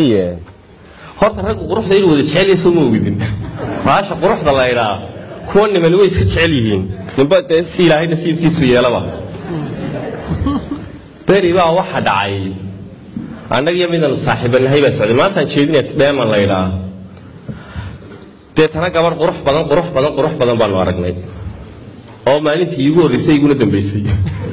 mahadsanyahe horta raggu quruxda inuu wada jecel yahay soo ma ogidin baasha quruxda la idhaa kuwa niman way iska jecel yihiin ninba dee si ilaahay nasiibkiisu yeelaba beri baa waxa dhacay annaga iyo midanu saaxiibanahay baa socday maantaan jeedinaya dheeman la idhaa deetana gabarh qurux badan qurux badan qurux badan baanu aragnay oo maalintii iigu horreysay iguna dambaysay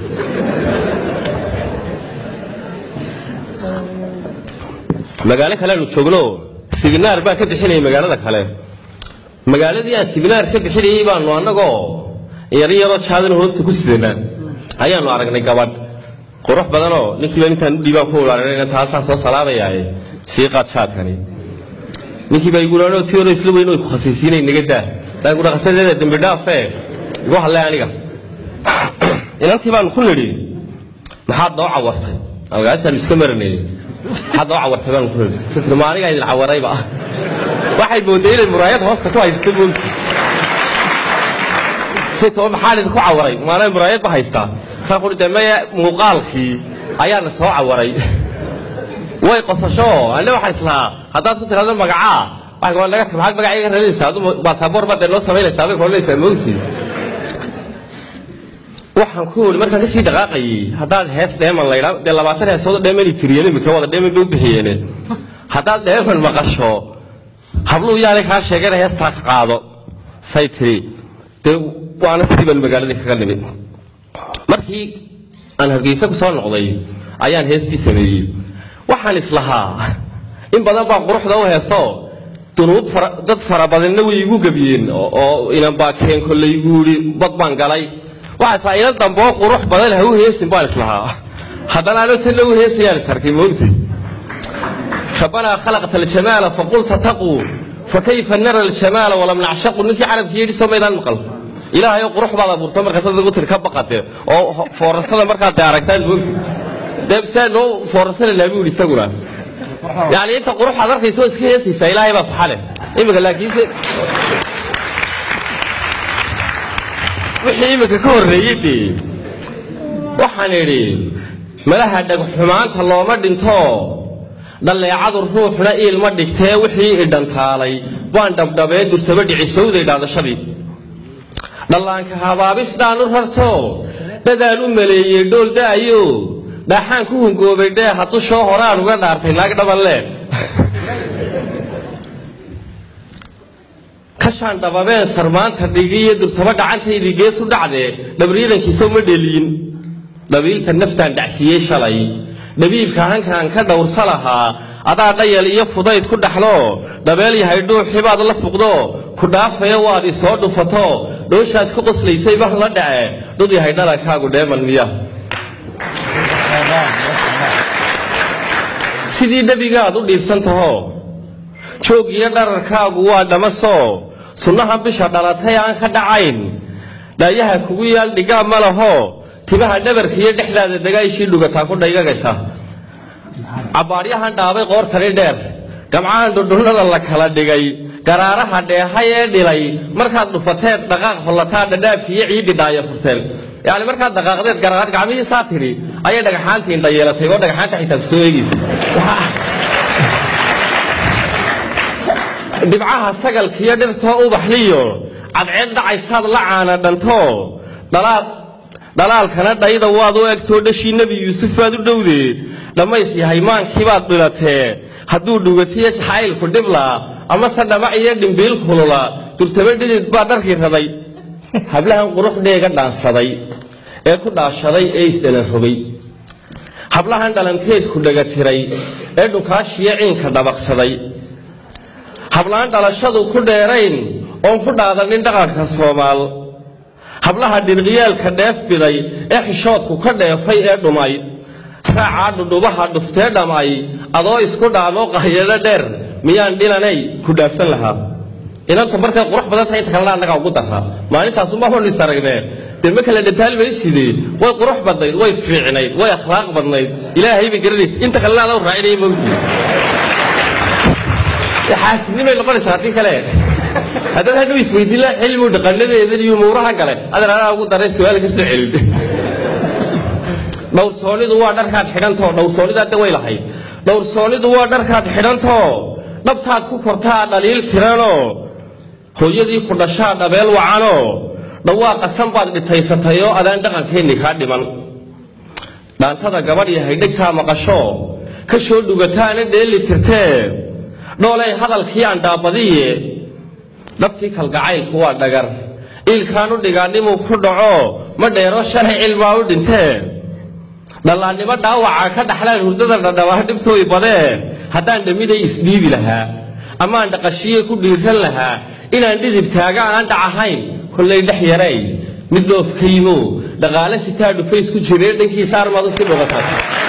magaalo kale aanu joogno sibinaar baan ka bixinayay magaalada kale magaaladii aan sibinaar ka bixinayay baanu annagoo yaro yaroo jaadana hoosta ku sidanaa ayaanu aragnay gabadh qurux badanoo ninkiiba intaan u dhiibaan ku ulaarinayna taasaan soo salaamayaaye sii qaad jaadkani ninkii baa igu laanoo tii hore isla weyn way ku khasiisiinay naga daa saan ku dhaqasadeeda dembi dhaafee igu hadlay aniga inantii baanu ku nidhi maxaad noo cawartay algaasaanu iska maranayay maxaad noo cawartay baanu ku nidhi sitri ma anigaa idin cawarayba waxay mooday inay muraayad hoosta ku haysta moogti sitoo maxaan idinku cawaray maanay muraayad ba haystaa saan kuri dee maya muuqaalkii ayaana soo cawaray way qosasho anna waxaan islahaa haddaad ku tiraahdo magacaa waxay koo naga maxaad magaca iga raadinaysaa adu baasaboor baad dee noo samaynaysaa aday koranaysaa moogtii waxaan ku uri markaan kasii dhaqaaqayay haddaad hees dheeman laydhaa dee labaatan heesoodo dheemani tiriyeen imika wada dheeman bay u bixiyeene haddaad dheeman maqasho habluhu yaanay kaa sheegana heestaa ka qaado say tiri dee waana sidii baan magaaladii kaga nimid markii aan hargeysa ku soo noqday ayaan heestii sameeyey waxaan islahaa in badan baa quruxda u heeso dunuub dad fara badanna way igu gebiyeen oo inan baa keen kolley igu yidhi bad baan galay waxaa islahaa inan damboo qurux badan ha u heesin baan islahaa haddana ano tanna u heesayaan isarkay moogtay ربنا خلقت الجمال فقلت تقوا فكيف نرى الجمال ولم نعشق ninkii carabkii yidhi soo maydaan maqal ilaahay oo qurux baad abuurta markaasad ugu tiri ka baqate oo foorasada markaad de aragtaan moogtay dee saa noo foorasanaynaa buu yidhi isaguna yani inta qurux aad arkaysa oo iska heesaysaa ilaahay baa faxale imika laakiinse wixii imika ka horreeyey dee waxaan idhi malaha dhagxumaanta looma dhinto dhalleecadu ruuxna iilma dhigtee wixii idhantaalay waan dhabdhabee durtaba dhicisowday dhaadashadii dhallaanka habaabisdhaan u rarto dhadaan u maleeyey dhool da'ayo dhaaxaan ku hungoobay dhee hadushoo horaan uga dhaartay naag dhabanle kashaan dhababeen sarmaanta dhigiyo durtaba dhacantaydii gees u dhacdee dhabriidankiisa uma dheliyin dhabiilka naftaan dhacsiiyey shalay dhabiibka hankaan ka dhowrsa lahaa adaa dhayal iyo fudayd ku dhaxlo dhabeel yahay dhuuxibaad la fuqdo ku dhaafaya waad i soo dhufato dhooshaad ka qoslaysay baan la dhace dhud yahay dhalankaagu dheeman miya sidii nebigaad u dhiibsan taho joog iyo dhararkaagu waa dhamaso sunnaha bisha dhalatay aan ka dhacayn dhaayaha kugu yaal dhigaa ma laho timaha dhabarka iyo dhexdaada dagaayshii dhugataa ku dhaygagaysa cabbaaryahan dhaabay qoortani dheer gamcahan dhudhunnada la kala dhigay garaaraha dheehay ee dhilay markaad dhufateed dhaqaaq hollataa dhadhaabki iyo ciiddi dhaaya furteen yacni markaad dhaqaaqdeed garaad gacmihii saa tidhi ayay dhagaxaantii indha yeelatay oo dhagaxaanta xitaa ku soo eegaysa dhibcaha sagalkiyo dhirtoo ubaxliyo cadceed dhacaysaad la caana dhanto dhalaad dhalaalkana dhayda waad u egtoo dhashii nebi yuusuf baad u dhowdeed dhammays yahay maankiibaad dhilatee hadduu dhugatiyo jacaylku dhibla amase dhamac iyo dhimbiil kulula durtaba dhidid baa dharkii raday hablahan qurux dheega dhaansaday ee ku dhaashaday ee isdhalan rogay hablahan dhalanteedku dhegatiray ee dhukaashiyo ciinka dhabaqsaday hablahan dhalashadu ku dheerayn oon ku dhaadanin dhaqanka soomaal hablaha dhirqiyaalka dheef biday ee xishoodku ka dheefay ee dhumay raacaa dhudhubaha dhuftee dhamay adoo isku dhaamoo qahyado dheer miyaan dhilanay ku dhaafsan lahaa inanta markay qurux badan tahay inta kalena annagaa ugu daraa maalintaasuma honu is aragnee dee ma kala dhataalmaysidee way qurux badnayd way fiicnayd way akhlaaq badnayd ilaahay bay garanaysa inta kalena adaa raacinaya mawdii xaasidnimay noqonaysaa haddii kale haddaad hadhow isweydiin laha xilmigu dhaqanadeedan iyo umuuraha kale adan anaa ugu daray su-aal ka soo celin dhowrsoonidu waa dharkaad xidhantao dhowrsoonida hadda way lahayd dhowrsoonidu waa dharkaad xidhantoo dhabtaad ku kortaa dhaliil tiranoo hooyadii ku dhashaa dhabeel wacanoo dhawaaqa san baad dhitaysatayoo adaan dhaqankeenni kaa dhiman dhaantada gabadh yahay dhegtaa maqasho ka soo dhugataana dheeli tirtee dhoolay hadalkii aan dhaabadiye dhabtii kalgacaylku waa dhagar iilkaanu dhigaannimuu ku dhaco ma dheero shalay cilmaa u dhintee dhallaannimo dhaawacaa ka dhaxlaan hurdada dhadhabaa dhibtooy badee haddaan dhammiday isdhiibi lahaa amaan dhaqashiye ku dhiiran lahaa inaan dhidib taaga aan dhac ahayn kollay dhex yaray mid dhoof ka yimo dhaqaale sitaa dhufays ku jiree dhankiisa armaad u sii dhogata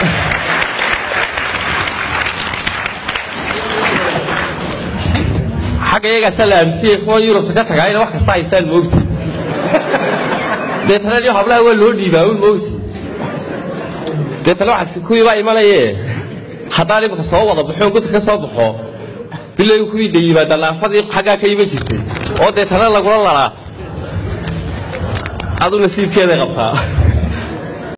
xagga iyagaasa la aamsiyey kuwa yurubta ka tagaayna wax kasta haystaan moogti deetana iyo hablaha waa loo dhiibaa un moogti deetana waxaad kuwii baa imanaye haddaan imika soo wada baxoon godka ka soo baxo bilay kuwii de yimaada laafadii xaggaa ka iman jirtay oo deetana lagula lalaa adu nasiibkeeday qabtaa